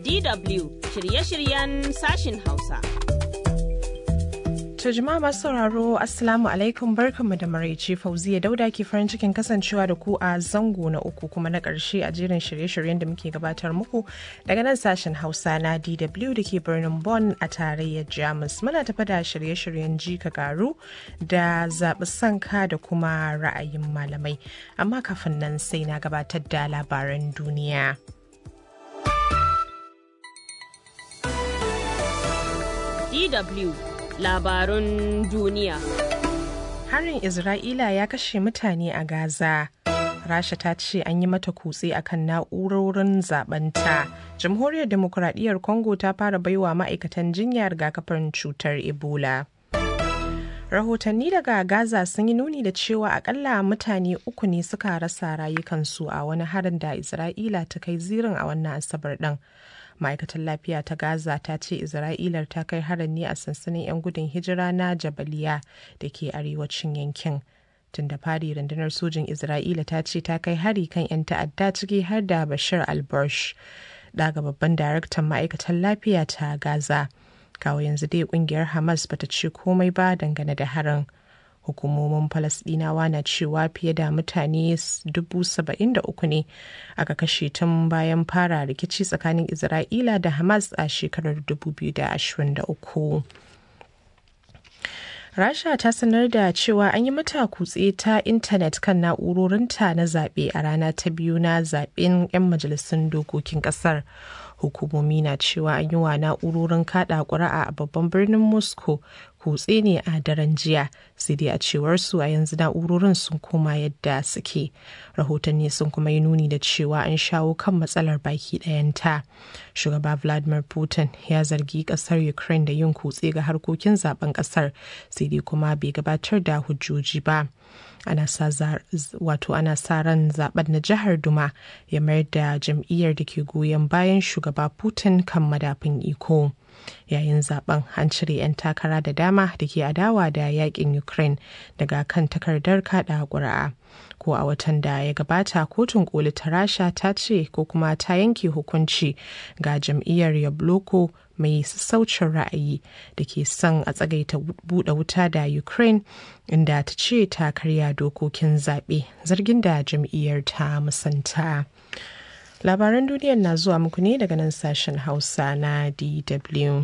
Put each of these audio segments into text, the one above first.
DW shirye-shiryen sashin Hausa. To jama'a masu sauraro Assalamu alaikum barkanmu da maraice Fauziya Dauda ke farin cikin kasancewa da ku a zango na uku kuma na ƙarshe a jerin shirye-shiryen da muke gabatar muku daga nan sashen Hausa na DW da ke birnin Bonn a tarayyar Jamus. Muna tafa da shirye-shiryen ji ka garu da zaɓi sanka da kuma ra'ayin malamai. Amma kafin nan sai na gabatar da labaran duniya. DW labarun duniya. Harin Isra'ila ya kashe mutane a Gaza. Rasha ta ce an yi mata kutse akan na'urorin zabanta. Jamhuriyar Demokuraɗiyyar Congo ta fara baiwa ma'aikatan jinya rigakafin cutar Ebola. Rahotanni daga Gaza sun yi nuni da cewa akalla mutane uku ne suka rasa rayukansu a wani harin da Isra'ila ta kai zirin a wannan Asabar ɗin. ma'aikatar lafiya ta gaza ta ce isra'ilar ta kai harin ne a sansanin 'yan gudun hijira na jabaliya da ke arewacin yankin tun da fari rundunar sojin isra'ila ta ce ta kai hari kan 'yan ta'adda ciki har da bashir albarsh daga babban daraktan ma'aikatar lafiya ta gaza kawo yanzu dai kungiyar hamas bata ce komai ba dangane da harin hukumomin falasdinawa na cewa fiye da mutane uku ne aka kashe tun bayan fara rikici tsakanin isra'ila da hamas a shekarar 2023 rasha ta sanar da cewa an yi mata kutse ta intanet kan na'urorinta na zaɓe a rana ta biyu na zaɓen 'yan majalisun dokokin ƙasar hukumomi na cewa an yi wa na'urorin kada ƙuri'a a babban birnin moscow kutse ne a daren jiya sai dai a cewar su a yanzu na'urorin sun koma yadda suke rahotanni sun kuma yi nuni da cewa an shawo kan matsalar baki ɗayanta shugaba vladimir putin ya zargi ƙasar ukraine da yin kutse ga harkokin zaben ƙasar sai dai kuma bai gabatar da hujjoji ba ana sa wato ana sa ran zaben na jihar duma ya mayar da jam'iyyar da ke goyon bayan shugaba putin kan madafin iko yayin zaben an cire 'yan takara da dama da ke adawa da yakin ukraine daga kan takardar kada ƙuri'a ko a watan da ya gabata kotun koli ta rasha ta ce ko kuma ta yanke hukunci ga jam'iyyar yabloko mai sassaucin ra'ayi da ke son a tsagaita buɗe wuta da ukraine inda ta ce ta karya dokokin zaɓe zargin da jam'iyyar ta musanta labaran duniyar na zuwa muku ne daga nan sashen hausa na dw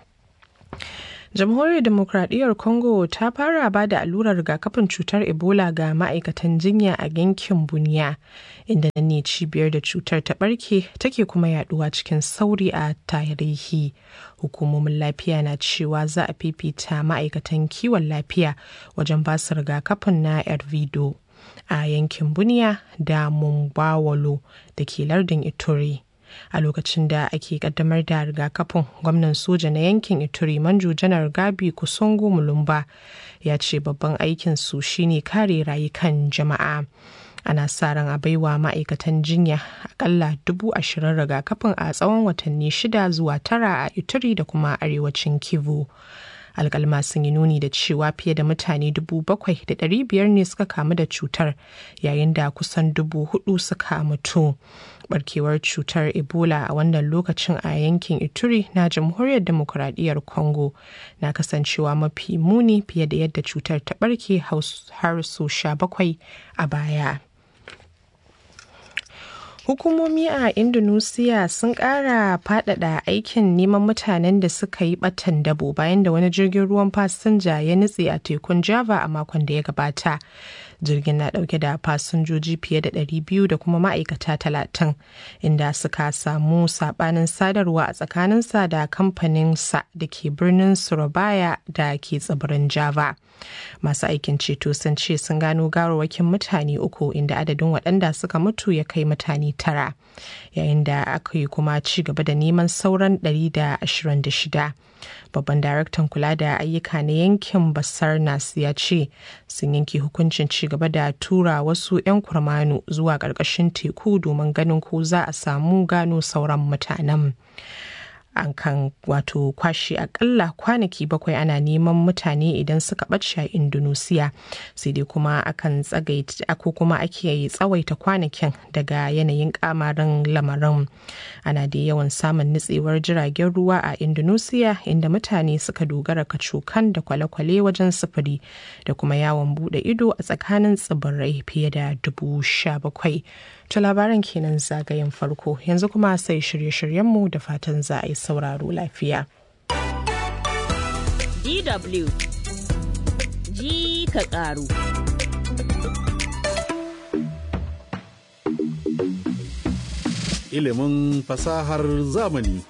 jamhuriyar demokradiyyar congo ta fara ba da allurar rigakafin cutar ebola ga ma'aikatan jinya a yankin buniya inda nan ne cibiyar da cutar ta barke take kuma yaduwa cikin sauri a tarihi hukumomin lafiya na cewa za a fifita ma'aikatan kiwon lafiya wajen ba su rigakafin na ervido a yankin buniya da mumbawalo da ke lardin ituri a lokacin da ake kaddamar da rigakafin gwamnan soja na yankin ituri manjo janar gabi kusongo mulumba ya ce babban aikin su shine kare rayukan jama'a ana sa ran a baiwa ma'aikatan jinya akalla dubu ashirin rigakafin a tsawon watanni shida zuwa tara a ituri da kuma arewacin kivu alkalma sun yi nuni da cewa fiye da mutane dubu bakwai da ɗari biyar ne suka kamu da cutar yayin da kusan dubu hudu suka mutu barkewar cutar ebola a wannan lokacin a yankin ituri na jamhuriyar demokuraɗiyyar congo na kasancewa mafi muni fiye da yadda cutar ta barke har so sha bakwai a baya Hukumomi a Indonesia sun ƙara faɗaɗa aikin neman mutanen da suka yi ɓatan dabo bayan da wani jirgin ruwan fasinja ya nutse a tekun Java a makon da ya gabata. Jirgin na ɗauke da fasinjoji fiye da 200 da kuma ma'aikata 30 inda suka samu saɓanin sadarwa a tsakaninsa da kamfaninsa da ke birnin Surabaya da ke tsibirin Java. Masu aikin ceto sun ce sun gano gawarwakin mutane uku inda adadin waɗanda suka mutu ya kai mutane tara yayin da aka yi kuma ci gaba da neman sauran 126 babban daraktan kula da ayyuka na yankin basarnas ya ce sun yanke hukuncin ci gaba da tura wasu 'yan kurmanu zuwa ƙarƙashin teku domin ganin ko za a samu gano sauran mutanen an kan wato kwashe akalla kwanaki bakwai ana neman mutane idan suka ɓace a indonesia sai dai kuma akan tsagaita ko kuma ake tsawaita kwanakin daga yanayin kamarin lamarin ana da yawan samun nutsewar jiragen ruwa a indonesia inda mutane suka dogara kacokan da kwale-kwale wajen sufuri da kuma yawon bude ido a tsakanin tsibirai fiye da dubu sha bakwai to labaran kenan zagayen farko yanzu kuma sai shirye-shiryenmu da fatan za a yi sauraro lafiya. DW ji ka ƙaru. Ilimin fasahar zamani.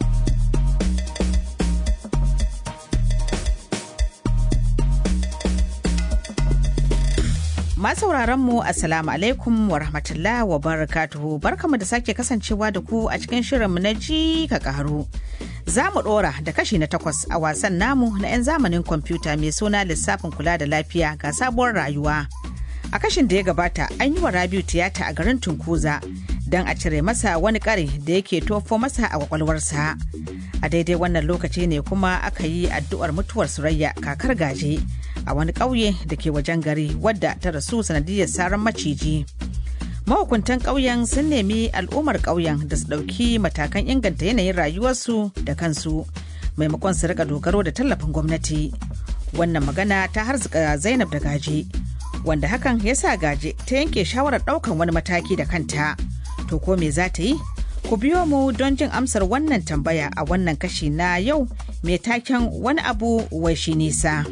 Masauraran mu Assalamu alaikum wa rahmatullah wa barakatuhu barkamu da sake kasancewa da ku a cikin shirinmu na ji ka karu. Za mu ɗora da kashi na takwas a wasan namu na 'yan zamanin kwamfuta mai suna lissafin kula da lafiya ga sabuwar rayuwa. A kashin da ya gabata an yi wa Rabiu tiyata a garin Tunkuza don a cire masa wani kare da yake tofo masa a kwakwalwarsa. A daidai wannan lokaci ne kuma aka yi addu'ar mutuwar Surayya kakar gaje. a wani ƙauye da ke wajen gari wadda ta rasu sanadiyar saran maciji. Mahukuntan ƙauyen sun nemi al'ummar ƙauyen da su ɗauki matakan inganta yanayin rayuwarsu da kansu maimakon su rika dogaro da tallafin gwamnati. Wannan magana ta harzuka Zainab da gaje, wanda hakan ya sa gaje ta yanke shawarar ɗaukan wani mataki da kanta. To ko me za ta yi? Ku biyo mu don jin amsar wannan tambaya a wannan kashi na yau mai taken wani abu wai shi nisa.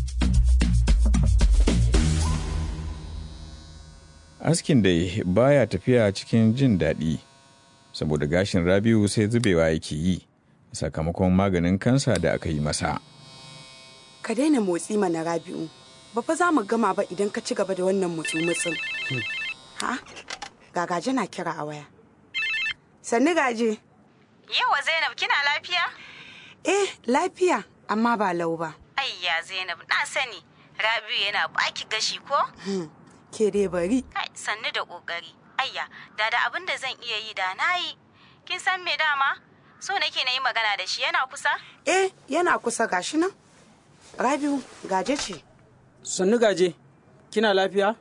askin dai baya tafiya cikin jin daɗi saboda gashin rabiu sai zubewa yake yi sakamakon maganin kansa da aka yi masa ka daina motsi mana rabi'u ba fa za mu gama ba idan ka ci gaba da wannan mutsu-mutsun ha gagaje na kira a waya sannu gaje yawa zainab kina lafiya eh lafiya amma ba lau ba ayya zainab na sani rabi'u yana baki gashi ko ke dai bari. Kai sannu da ƙoƙari. Ayya, da da abin da zan iya yi da na yi. Kin san me dama? So nake na yi magana da shi yana kusa? Eh, yana kusa gashi nan. Rabiu, gaje ce. Sannu gaje, kina lafiya?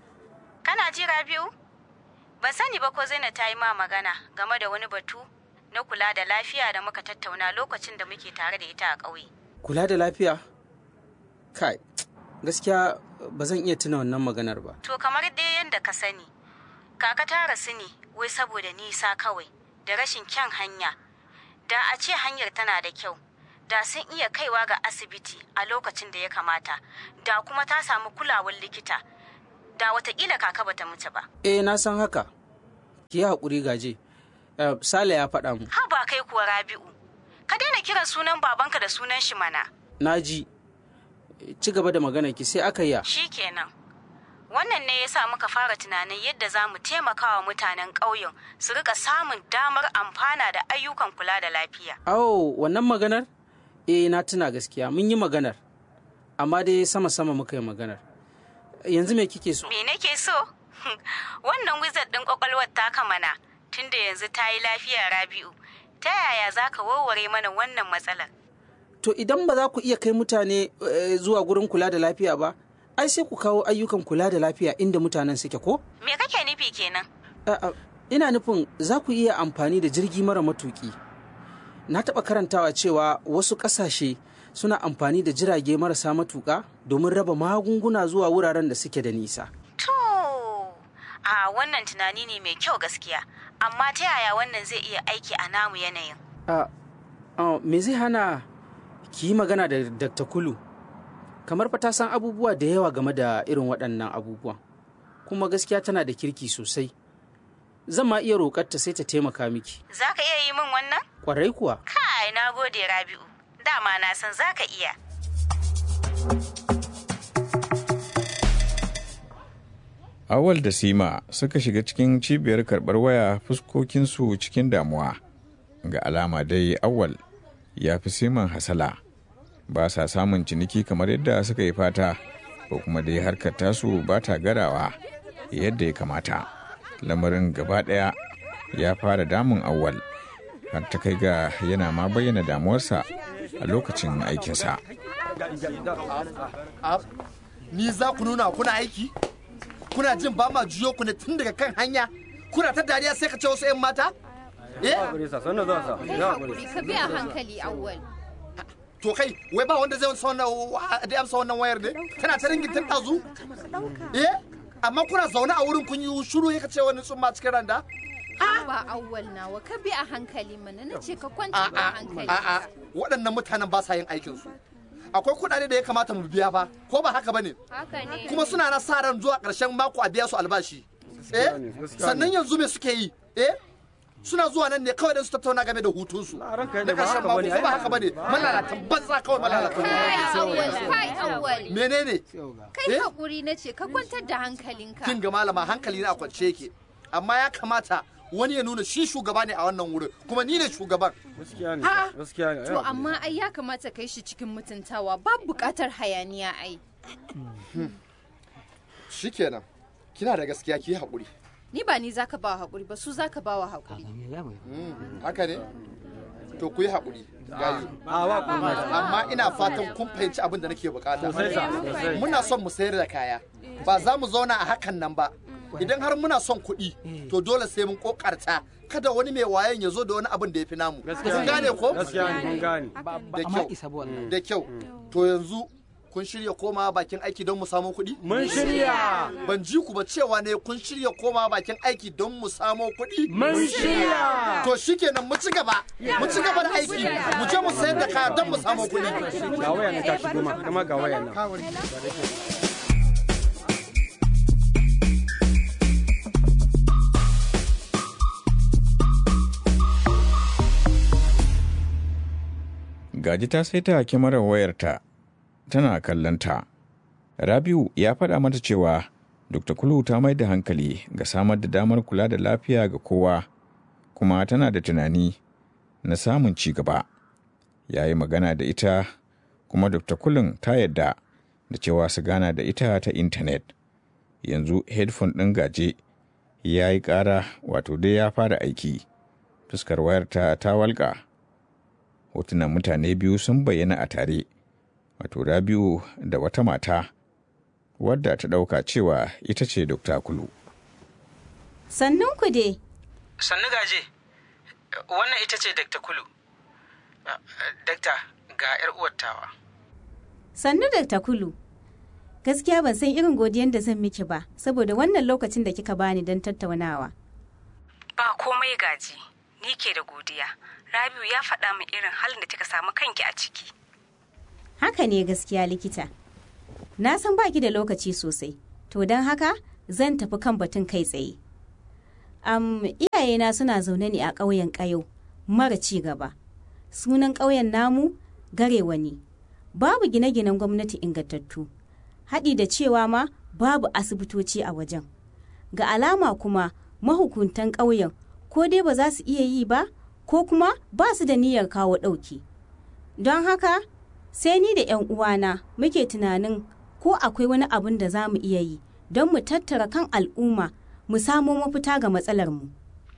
Kana ji Rabiu? Ban sani ba ko Zainab ta yi ma magana game da wani batu na kula da lafiya da muka tattauna lokacin da muke tare da ita a ƙauye. Kula da lafiya? Kai, gaskiya ba zan iya tuna wannan maganar ba. To kamar dai yadda ka sani, kaka ta rasu ne wai saboda nisa kawai da rashin kyan hanya. Da a ce hanyar tana da kyau, da sun iya kaiwa ga asibiti a lokacin da ya kamata, da kuma ta samu kulawar likita, da watakila kaka bata mutu ba. Eh na san haka, ki yi haƙuri gaje. Uh, Sale ya faɗa mu. Ha ba kai kuwa Rabi'u, ka daina kiran sunan babanka da sunan shi mana. Na ji, ci gaba da magana ki sai aka yi Shi kenan. Wannan ne ya sa muka fara tunanin yadda za mu taimaka wa mutanen ƙauyen su rika samun damar amfana da ayyukan kula da lafiya. Awo, wannan maganar? Eh, na tuna gaskiya, mun yi maganar. Amma dai sama-sama muka yi maganar. Yanzu me kike so? Me nake so? Wannan wizard ɗin ƙwaƙwalwar taka mana, tunda yanzu ta yi lafiya Rabi'u. Ta yaya za ka warware mana wannan matsalar? To idan ba za ku iya kai mutane zuwa gurin kula da lafiya ba, ai sai ku kawo ayyukan kula da lafiya inda mutanen suke ko? Me kake nufi kenan? Ina nufin za ku iya amfani da jirgi mara matuki. Na taɓa karantawa cewa wasu ƙasashe suna amfani da jirage marasa matuƙa domin raba magunguna zuwa wuraren da suke da nisa. To, a wannan tunani ne mai kyau gaskiya, amma ta yaya wannan zai iya aiki a namu yanayin? Me zai hana ki yi magana da Dr. Kulu? Kamar fa ta san abubuwa da yawa game da irin waɗannan abubuwan, kuma gaskiya tana da kirki sosai. Zan ma iya roƙarta sai ta taimaka miki. Za ka iya yi min wannan? Ƙwarai kuwa. Kai, na gode Rabi'u. Dama na san za ka iya. Awal da Sima suka shiga cikin cibiyar karɓar waya fuskokinsu cikin damuwa. Ga alama dai Awal ya fi Siman hasala. Ba sa samun ciniki kamar yadda suka yi fata, ko kuma dai harkar tasu ba ta garawa yadda ya kamata. Lamarin gaba ɗaya ya fara damun Awal. har ta kai ga yana ma bayyana damuwarsa a lokacin aikinsa. Ni za ku nuna kuna aiki? Kuna jin ba ma juyo ku ne tun daga kan hanya? Kuna ta dariya sai ka ce wasu 'yan mata? Eh? Kai hakuri ka bi a hankali awwal. To kai, wai ba wanda zai amsa wannan da amsa wannan wayar ne? Tana ta ringin tun ɗazu? Eh? Amma kuna zaune a wurin kun yi shiru ya ce wani tsumma cikin randa? Ba awwal nawa ka bi a hankali mana na ce ka kwanta a hankali. A'a, waɗannan mutanen ba sa yin aikinsu. Akwai kuɗaɗe da ya kamata mu biya fa, ko ba haka ba ne? Haka ne. Kuma suna na sa ran zuwa ƙarshen mako a biya su albashi. Eh? Sannan yanzu me suke yi? Eh? Suna zuwa nan ne kawai don su tattauna game da hutunsu. Na ƙarshen mako ko ba haka ba ne? Malalatan banza kawai malalatan. Kai awwal, kai awwal. Menene? Kai hakuri na ce ka kwantar da hankalinka. Kin ga malama hankali na a kwance yake. Amma ya kamata wani ya nuna shi shugaba ne a wannan wurin kuma ni ne shugaban. To amma ai ya kamata kai shi cikin mutuntawa babu buƙatar hayaniya ai. Shikenan. Kina da gaskiya ki haƙuri. Ni ba ni zaka ba haƙuri ba su zaka ba wa haƙuri. Haka ne? To ku yi haƙuri. gayu. Amma ina fatan kun fahimci abin da nake bukata. Muna son mu sayar da kaya. Ba za mu zauna a hakan nan ba. Idan har muna son kuɗi, to dole sai mun kokarta. Kada wani mai wayan ya zo da wani abin da ya fi namu. Kun gane ko? Da kyau. Da kyau. To yanzu kun shirya koma bakin aiki don mu samu kuɗi? Mun shirya. Ban ji ku ba cewa ne kun shirya koma bakin aiki don mu samu kuɗi? Mun shirya. To shikenan mu ci gaba. Mu ci gaba da aiki. Mu je mu sayar da kaya don mu samu kuɗi. Ga waya na ta shigo ma, kama ga waya na. Gaji ta saita kyamarar wayarta tana kallonta. Rabiu ya faɗa mata cewa Dr. Kulu ta mai da hankali ga samar da damar kula da lafiya ga kowa, kuma tana da tunani na samun ci gaba. Ya yi magana da ita, kuma Dr. Kulun ta yadda da cewa su gana da ita ta intanet. Yanzu headphone ɗin gaje ya yi ƙara wato dai ya fara aiki. Fuskar wayarta ta walƙa. Hotunan mutane biyu sun bayyana a tare. wato Rabiu da wata mata wadda ta ɗauka cewa ita ce Dokta Kulu. Sannun ku dai. Sannu gaje, wannan ita ce Dr. Kulu. Dakta ga 'yar uwattawa. Sannu Dr. Kulu. Gaskiya ban san irin godiyan da zan miki ba, saboda wannan lokacin da kika bani don tattaunawa. Ba komai gaji, ni ke da godiya. Rabiu ya faɗa min irin halin da kika samu kanki a ciki. Haka ne gaskiya likita. Na san baki da lokaci sosai, to don haka zan tafi kan batun kai tsaye. Am iyayena suna zaune ne a ƙauyen ƙayo, mara ci gaba. Sunan ƙauyen namu garewa ne. Babu gine-ginen gwamnati ingantattu. Haɗi da cewa ma babu asibitoci a wajen. Ga alama kuma mahukuntan ƙauyen ko dai ba za su iya yi ba, ko kuma ba su da niyyar kawo ɗauki. Don haka sai ni da 'yan uwana muke tunanin ko akwai wani abin da za mu iya yi don mu tattara kan al'umma mu samo mafita ga matsalar mu.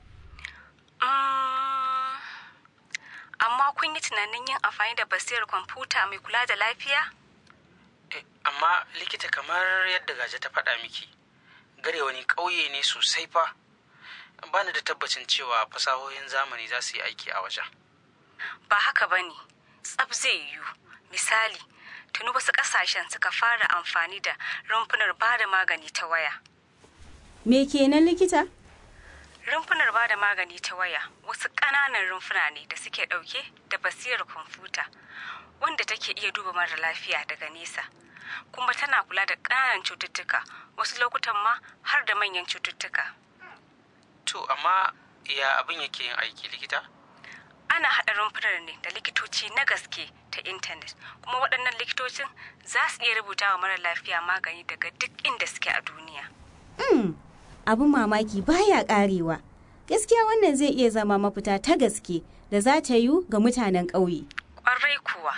Amma kun yi tunanin yin amfani da basirar kwamfuta mai kula da lafiya? Amma likita kamar yadda gaje ta faɗa miki, gare wani ƙauye ne sosai fa. Bani da tabbacin cewa fasahohin zamani za su yi aiki a wajen. Ba haka ba ne, tsab zai yiwu. misali tuni wasu kasashen suka fara amfani da rumfunar ba da magani ta waya me kenan likita rumfunar ba da magani ta waya wasu ƙananan rumfuna ne da suke ɗauke da basirar kwamfuta wanda take iya duba mara lafiya daga nesa kuma tana kula da ƙananan cututtuka wasu lokutan ma har da manyan cututtuka to amma ya abin yake yin aiki likita ana haɗa rumfunar ne da likitoci na gaske ta intanet kuma waɗannan likitocin za su iya rubuta wa mara lafiya magani daga duk inda suke a duniya. Mm, abin mamaki baya ƙarewa. Gaskiya wannan zai iya zama mafita ta gaske da za ta yiwu ga mutanen ƙauye. Ƙwarai kuwa.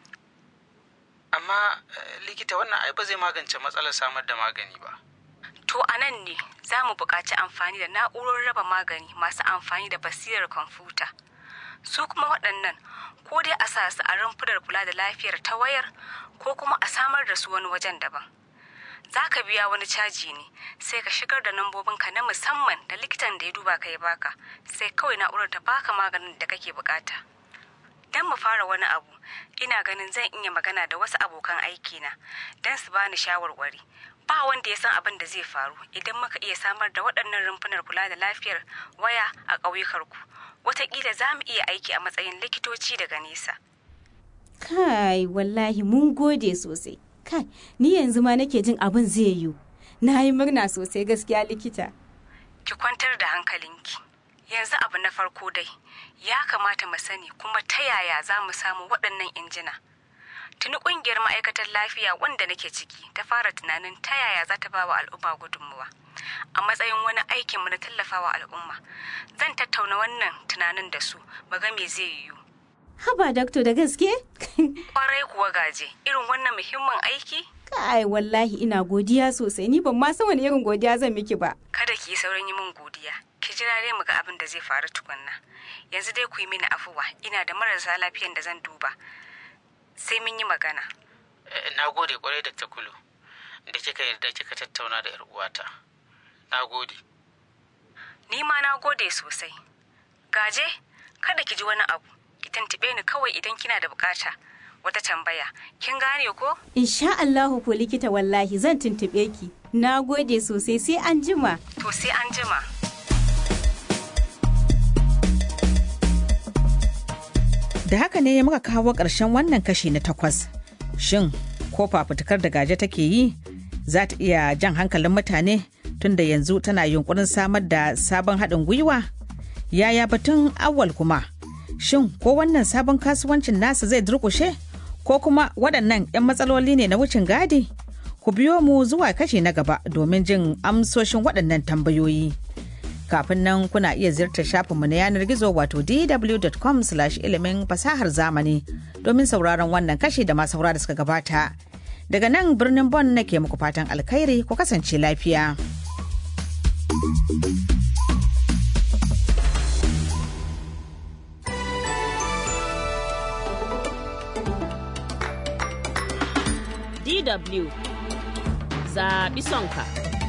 Amma likita wannan ai ba zai magance matsalar samar da magani ba. To a nan ne za mu buƙaci amfani da na'urorin raba magani masu amfani da basirar kwamfuta. su kuma waɗannan ko dai a sa su a rumfunar kula da lafiyar ta wayar ko kuma a samar da su wani wajen daban za ka biya wani caji ne sai ka shigar da nambobinka na musamman da likitan da ya duba ka ya baka sai kawai na'urar ta baka maganin da kake bukata don mu fara wani abu ina ganin zan iya magana da wasu abokan aikina don su bani shawarwari ba wanda ya san abin da zai faru idan muka iya samar da waɗannan rumfunar kula da lafiyar waya a ƙauyukarku wataƙila za mu iya aiki a matsayin likitoci daga nesa kai wallahi mun gode sosai kai ni yanzu ma nake jin abin zai yiwu na yi murna sosai gaskiya likita ki kwantar da hankalinki yanzu abu na farko dai ya kamata mu sani kuma ta yaya za mu samu waɗannan injina tuni ƙungiyar ma'aikatar lafiya wanda nake ciki ta fara tunanin ta yaya za ta ba wa al'umma gudunmuwa a matsayin wani aikinmu na tallafawa al'umma zan tattauna wannan tunanin da su mu ga me zai yiwu haba dakto da gaske kwarai kuwa gaje irin wannan muhimmin aiki kai wallahi ina godiya sosai ni ban ma san wani irin godiya zan miki ba kada ki yi sauran yi min godiya ki jira dai mu ga abin da zai faru tukunna yanzu dai ku yi mini afuwa ina da marasa lafiyan da zan duba sai mun yi magana na gode kwarai da kulu da kika yarda kika tattauna da 'yar uwata na gode ni ma na gode sosai gaje kada ki ji wani abu ki tantube ni kawai idan kina da bukata wata tambaya kin gane ko insha Allahu ko likita wallahi zan tuntube ki na gode sosai sai an jima to sai an jima Da haka ne muka kawo ƙarshen wannan kashi na takwas. Shin, ko fafutukar da gaje take yi za ta iya jan hankalin mutane tunda yanzu tana yunkurin samar da sabon haɗin gwiwa? Yaya batun awal kuma? Shin, ko wannan sabon kasuwancin nasa zai durƙushe? Ko kuma waɗannan 'yan matsaloli ne na wucin gadi? Ku biyo mu zuwa kashi na gaba domin jin amsoshin waɗannan tambayoyi. kafin nan kuna iya ziyartar shafinmu na yanar gizo wato dw.com ilimin fasahar zamani domin sauraron wannan kashi da masu da suka gabata daga nan birnin bon nake muku fatan alkhairi ku kasance lafiya DW zaɓi sonka.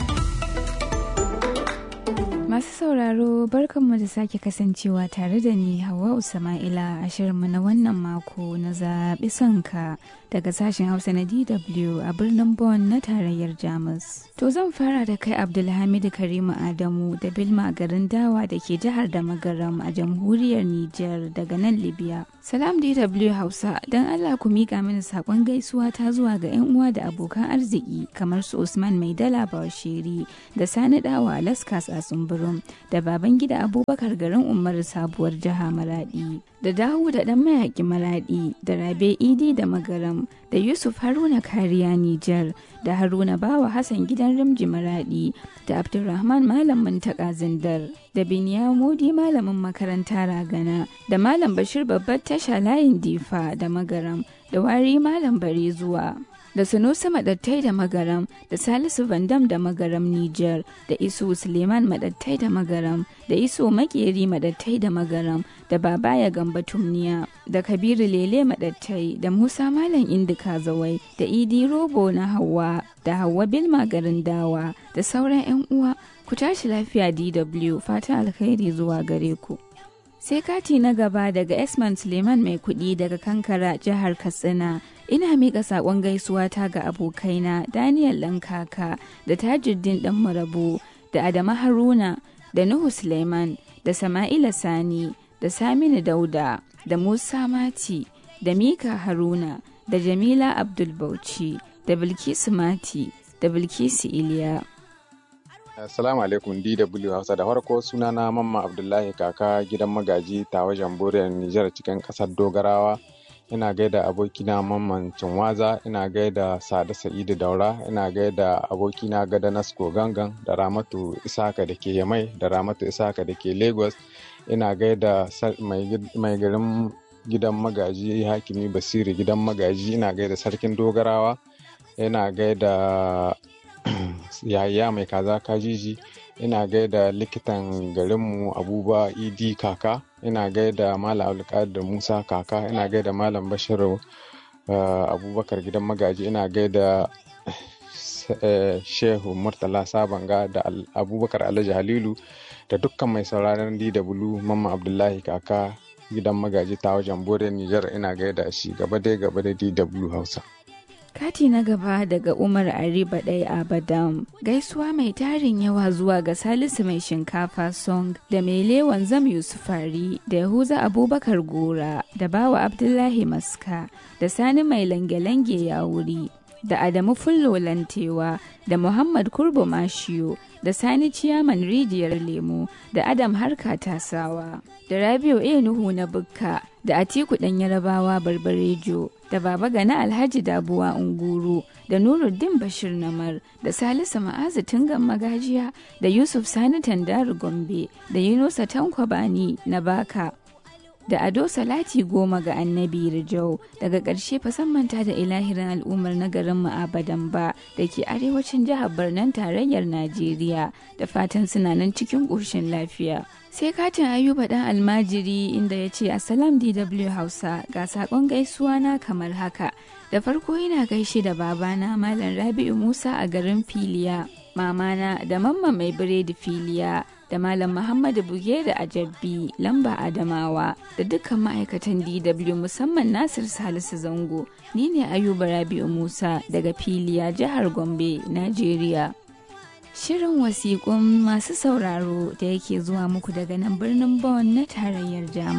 Masu sauraro barkanmu da sake kasancewa tare da ni Hawa Usama'ila a shirinmu na wannan mako na zaɓi sonka daga sashen Hausa na DW a birnin Bonn na tarayyar Jamus. To zan fara da kai Abdulhamidu Karimu Adamu da Bilma garin Dawa da ke jihar da Magaram a jamhuriyar Nijar daga nan Libya. Salam DW Hausa don Allah ku miƙa mini saƙon gaisuwa ta zuwa ga 'yan uwa da abokan arziki kamar su Usman Maidala Bawashiri da Sani Dawa Laskas a Sumburum da baban gida Abubakar garin Umar sabuwar jiha Maradi da Dawu da ɗan mayaƙi Maradi da Rabe Idi da Magaram da Yusuf Haruna Kariya Nijar da Haruna Bawa Hassan gidan Rimji Maradi da Abdulrahman Malam Muntaka Zindar da Biniya Modi Malamin makaranta Ragana da Malam Bashir babbar tasha layin Difa da Magaram da Wari Malam Bare zuwa. da Sunusi Madattai da Magaram da Salisu Vandam da Magaram Nijar da Isu Suleiman Madattai da Magaram da Isu Makeri Madattai da Magaram da Babaya Gamba Tumniya da Kabiru Lele Madattai da Musa Malam Indika Zawai da Idi Robo na Hauwa da Hauwa Bilma garin Dawa da sauran 'yan uwa ku tashi lafiya DW fatan alkhairi zuwa gare ku. sai kati na gaba daga Esman Suleiman mai kuɗi daga Kankara jihar Katsina ina miƙa saƙon gaisuwa ta ga abokaina Daniel Lankaka da Tajuddin ɗan Marabu da Adama Haruna da Nuhu Suleiman da Sama'ila Sani da Saminu Dauda da Musa Mati da Mika Haruna da Jamila Abdul Bauchi da Bilkisu Mati da Bilkisu Iliya. Assalamu alaikum DW Hausa da farko sunana Mamma Abdullahi kaka gidan magaji ta wajen Boriyar Nijar cikin ƙasar Dogarawa. Ina gaida abokina Mamman Cinwaza, ina gaida Sada Sa'idu Daura, ina gaida abokina Gada Nasko Gangan da Ramatu Isaka da ke Yamai da Ramatu Isaka da ke Lagos. Ina gaida mai garin gidan magaji Hakimi Basiri gidan magaji, ina gaida Sarkin Dogarawa, ina gaida yaya mai kaza kajiji ina gaida likitan garinmu abuba idi kaka ina gaida malam abdulkadir musa kaka ina gaida malam bashiru abubakar gidan magaji ina gaida shehu murtala sabanga da abubakar alhaji halilu da dukkan mai sauraron dw mamman abdullahi kaka gidan magaji ta wajen bore nijar ina gaida shi gaba dai gaba da dw hausa Kati na gaba daga Umar Ariba ɗaya Abadam. Gaisuwa mai tarin yawa zuwa ga Salisu mai shinkafa song da mai lewan zam Yusufari da Yahuza Abubakar Gora da Bawa Abdullahi Maska da Sani mai lange-lange ya wuri da Adamu Fullo Lantewa da Muhammad Kurbo Mashiyo da Sani Ciyaman Rijiyar Lemo da Adam Harka Tasawa da Rabiu A. Nuhu na Bukka da Atiku ɗan Yarabawa Barbarejo da Baba Gana Alhaji Dabuwa Unguru da Nuruddin Bashir Namar da Salisu Ma'azu Tungan Magajiya da Yusuf Sani Tandaru Gombe da Yunusa Tankwabani na Baka da Ado Salati goma ga Annabi Rijau daga ƙarshe manta da ilahirin al'ummar na garin Ma'abadan ba da ke arewacin jihar Barnan tarayyar Najeriya da fatan suna nan cikin ƙoshin lafiya. sai katin ayuba dan almajiri inda ya ce assalam dw hausa ga sakon gaisuwa na kamar haka da farko ina gaishe da babana malam rabi'u musa a garin filiya mamana da mamma mai biredi filiya da malam muhammadu buge da ajabbi lamba adamawa da dukkan ma'aikatan dw musamman nasir salisu zango ni ne ayuba rabi'u musa daga filiya jihar gombe najeriya Shirin wasiƙun masu sauraro da yake zuwa muku daga nan birnin Bonn na tarayyar Jamus.